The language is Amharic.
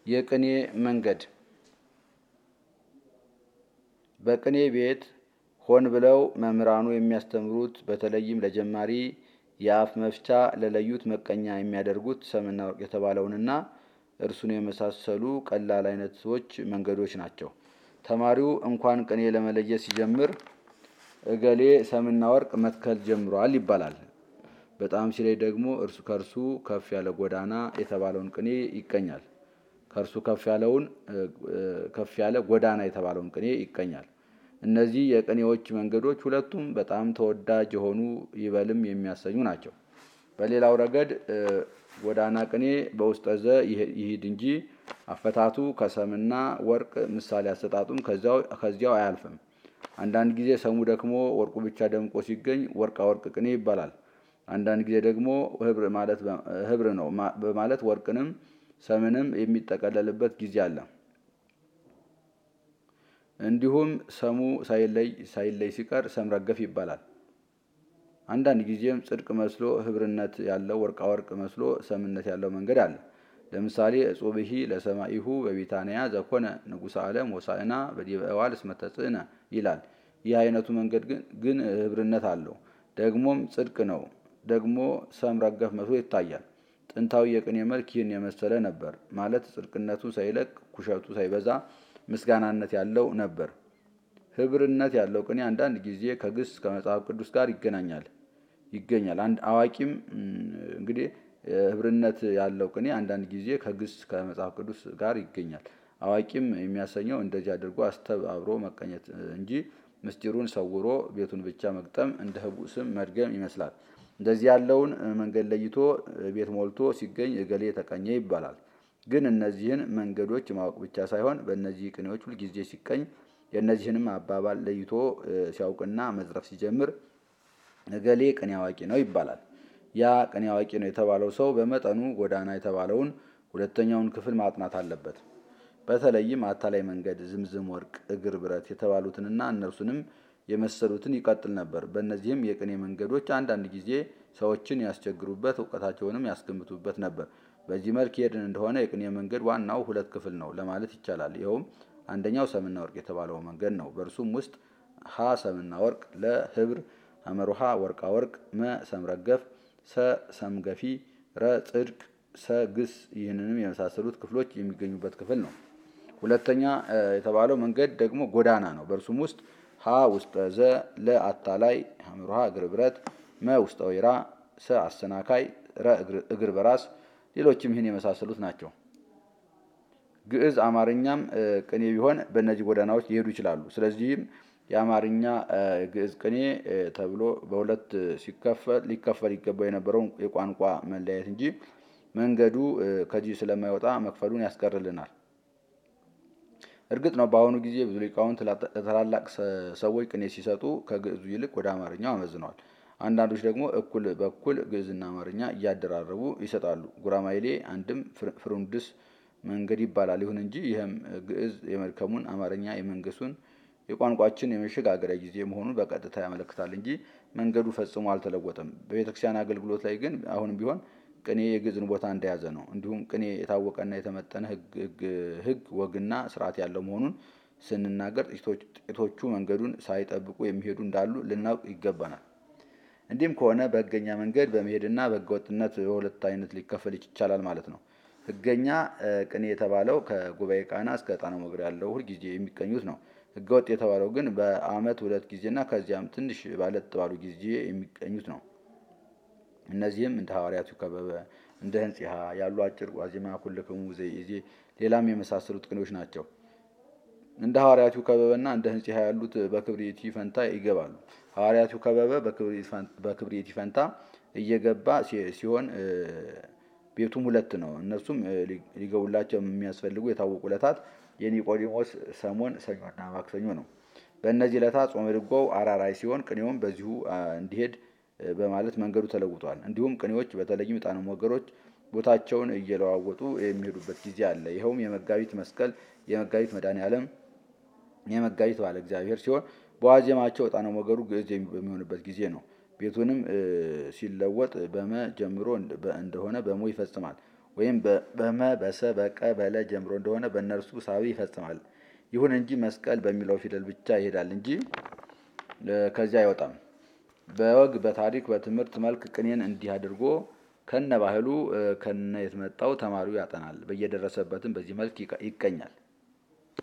የቅኔ መንገድ በቅኔ ቤት ሆን ብለው መምህራኑ የሚያስተምሩት በተለይም ለጀማሪ የአፍ መፍቻ ለለዩት መቀኛ የሚያደርጉት ሰምና ወርቅ የተባለውንና እርሱን የመሳሰሉ ቀላል አይነቶች መንገዶች ናቸው። ተማሪው እንኳን ቅኔ ለመለየት ሲጀምር እገሌ ሰምና ወርቅ መትከል ጀምሯል ይባላል። በጣም ሲለይ ደግሞ እርሱ ከእርሱ ከፍ ያለ ጎዳና የተባለውን ቅኔ ይቀኛል። ከእርሱ ከፍ ያለውን ከፍ ያለ ጎዳና የተባለውን ቅኔ ይቀኛል። እነዚህ የቅኔዎች መንገዶች ሁለቱም በጣም ተወዳጅ የሆኑ ይበልም የሚያሰኙ ናቸው። በሌላው ረገድ ጎዳና ቅኔ በውስጠ ዘ ይሂድ እንጂ አፈታቱ ከሰምና ወርቅ ምሳሌ አሰጣጡም ከዚያው አያልፍም። አንዳንድ ጊዜ ሰሙ ደክሞ ወርቁ ብቻ ደምቆ ሲገኝ ወርቃ ወርቅ ቅኔ ይባላል። አንዳንድ ጊዜ ደግሞ ህብር ነው በማለት ወርቅንም ሰምንም የሚጠቀለልበት ጊዜ አለ። እንዲሁም ሰሙ ሳይለይ ሳይለይ ሲቀር ሰም ረገፍ ይባላል። አንዳንድ ጊዜም ጽድቅ መስሎ ህብርነት ያለው ወርቃ ወርቅ መስሎ ሰምነት ያለው መንገድ አለ። ለምሳሌ እጹብሂ ለሰማኢሁ በቢታንያ ዘኮነ ንጉሠ ዓለም ወሳእና በዲበ እዋል እስመ ተጽእነ ይላል። ይህ አይነቱ መንገድ ግን ህብርነት አለው። ደግሞም ጽድቅ ነው። ደግሞ ሰም ረገፍ መስሎ ይታያል። ጥንታዊ የቅኔ መልክ ይህን የመሰለ ነበር። ማለት ጽድቅነቱ ሳይለቅ ኩሸቱ ሳይበዛ ምስጋናነት ያለው ነበር። ህብርነት ያለው ቅኔ አንዳንድ ጊዜ ከግስ ከመጽሐፍ ቅዱስ ጋር ይገናኛል ይገኛል። አንድ አዋቂም እንግዲህ ህብርነት ያለው ቅኔ አንዳንድ ጊዜ ከግስ ከመጽሐፍ ቅዱስ ጋር ይገኛል። አዋቂም የሚያሰኘው እንደዚህ አድርጎ አስተባብሮ መቀኘት እንጂ ምስጢሩን ሰውሮ ቤቱን ብቻ መግጠም እንደ ህቡዕ ስም መድገም ይመስላል። እንደዚህ ያለውን መንገድ ለይቶ ቤት ሞልቶ ሲገኝ እገሌ ተቀኘ ይባላል። ግን እነዚህን መንገዶች ማወቅ ብቻ ሳይሆን በእነዚህ ቅኔዎች ሁልጊዜ ሲቀኝ የእነዚህንም አባባል ለይቶ ሲያውቅና መዝረፍ ሲጀምር እገሌ ቅኔ አዋቂ ነው ይባላል። ያ ቅኔ አዋቂ ነው የተባለው ሰው በመጠኑ ጎዳና የተባለውን ሁለተኛውን ክፍል ማጥናት አለበት። በተለይም አታላይ መንገድ፣ ዝምዝም ወርቅ፣ እግር ብረት የተባሉትንና እነርሱንም የመሰሉትን ይቀጥል ነበር። በእነዚህም የቅኔ መንገዶች አንዳንድ ጊዜ ሰዎችን ያስቸግሩበት፣ እውቀታቸውንም ያስገምቱበት ነበር። በዚህ መልክ ሄድን እንደሆነ የቅኔ መንገድ ዋናው ሁለት ክፍል ነው ለማለት ይቻላል። ይኸውም አንደኛው ሰምና ወርቅ የተባለው መንገድ ነው። በእርሱም ውስጥ ሀ ሰምና ወርቅ፣ ለ ህብር፣ ሐመሩሃ ወርቃ ወርቅ፣ መ ሰምረገፍ፣ ሰ ሰምገፊ፣ ረ ጽድቅ፣ ሰ ግስ ይህንንም የመሳሰሉት ክፍሎች የሚገኙበት ክፍል ነው። ሁለተኛ የተባለው መንገድ ደግሞ ጎዳና ነው። በእርሱም ውስጥ ሀ ውስጠ ዘ፣ ለ አታላይ፣ ሐመሩሃ እግር ብረት፣ መ ውስጠ ወይራ፣ ሰ አሰናካይ፣ ረ እግር በራስ ሌሎችም ይህን የመሳሰሉት ናቸው። ግዕዝ አማርኛም ቅኔ ቢሆን በእነዚህ ጎዳናዎች ሊሄዱ ይችላሉ። ስለዚህም የአማርኛ ግዕዝ ቅኔ ተብሎ በሁለት ሲከፈል ሊከፈል ይገባው የነበረውን የቋንቋ መለያየት እንጂ መንገዱ ከዚህ ስለማይወጣ መክፈሉን ያስቀርልናል። እርግጥ ነው በአሁኑ ጊዜ ብዙ ሊቃውንት ለታላላቅ ሰዎች ቅኔ ሲሰጡ ከግዕዙ ይልቅ ወደ አማርኛው አመዝነዋል። አንዳንዶች ደግሞ እኩል በኩል ግዕዝና አማርኛ እያደራረቡ ይሰጣሉ። ጉራማይሌ አንድም ፍሩንድስ መንገድ ይባላል። ይሁን እንጂ ይህም ግዕዝ የመድከሙን አማርኛ የመንገሱን የቋንቋችን የመሸጋገሪያ ጊዜ መሆኑን በቀጥታ ያመለክታል እንጂ መንገዱ ፈጽሞ አልተለወጠም። በቤተክርስቲያን አገልግሎት ላይ ግን አሁንም ቢሆን ቅኔ የግዕዝን ቦታ እንደያዘ ነው። እንዲሁም ቅኔ የታወቀና የተመጠነ ሕግ ወግና ስርዓት ያለው መሆኑን ስንናገር ጥቂቶቹ መንገዱን ሳይጠብቁ የሚሄዱ እንዳሉ ልናውቅ ይገባናል። እንዲህም ከሆነ በሕገኛ መንገድ በመሄድና በሕገወጥነት በሁለት አይነት ሊከፈል ይቻላል ማለት ነው። ሕገኛ ቅኔ የተባለው ከጉባኤ ቃና እስከ ዕጣነ ሞገር ያለው ሁልጊዜ የሚቀኙት ነው። ሕገወጥ የተባለው ግን በዓመት ሁለት ጊዜና ከዚያም ትንሽ ባለጥ ባሉ ጊዜ የሚቀኙት ነው። እነዚህም እንደ ሐዋርያቱ ከበበ፣ እንደ ህንጺሃ ያሉ አጭር ዋዜማ፣ ኩልክሙ ዘኢዜ ሌላም የመሳሰሉት ቅኔዎች ናቸው። እንደ ሐዋርያቱ ከበበና እንደ ህንጺሃ ያሉት በክብሪቲ ፈንታ ይገባሉ። ሐዋርያቱ ከበበ በክብሪቲ ፈንታ እየገባ ሲሆን ቤቱም ሁለት ነው። እነሱም ሊገቡላቸው የሚያስፈልጉ የታወቁ ዕለታት የኒቆዲሞስ ሰሞን፣ ሰኞና ማክሰኞ ነው። በእነዚህ ዕለታት ጾመ ድጓው አራራይ ሲሆን ቅኔውም በዚሁ እንዲሄድ በማለት መንገዱ ተለውጧል። እንዲሁም ቅኔዎች በተለይም ዕጣነ ሞገሮች ቦታቸውን እየለዋወጡ የሚሄዱበት ጊዜ አለ። ይኸውም የመጋቢት መስቀል፣ የመጋቢት መድኃኔዓለም፣ የመጋቢት በዓለ እግዚአብሔር ሲሆን በዋዜማቸው ዕጣነ ሞገሩ ግዕዝ በሚሆንበት ጊዜ ነው። ቤቱንም ሲለወጥ በመ ጀምሮ እንደሆነ በሞ ይፈጽማል። ወይም በመ በሰ በቀ በለ ጀምሮ እንደሆነ በእነርሱ ሳቢ ይፈጽማል። ይሁን እንጂ መስቀል በሚለው ፊደል ብቻ ይሄዳል እንጂ ከዚያ አይወጣም። በወግ በታሪክ በትምህርት መልክ ቅኔን እንዲህ አድርጎ ከነ ባህሉ ከነ የተመጣው ተማሪው ያጠናል። በየደረሰበትም በዚህ መልክ ይቀኛል።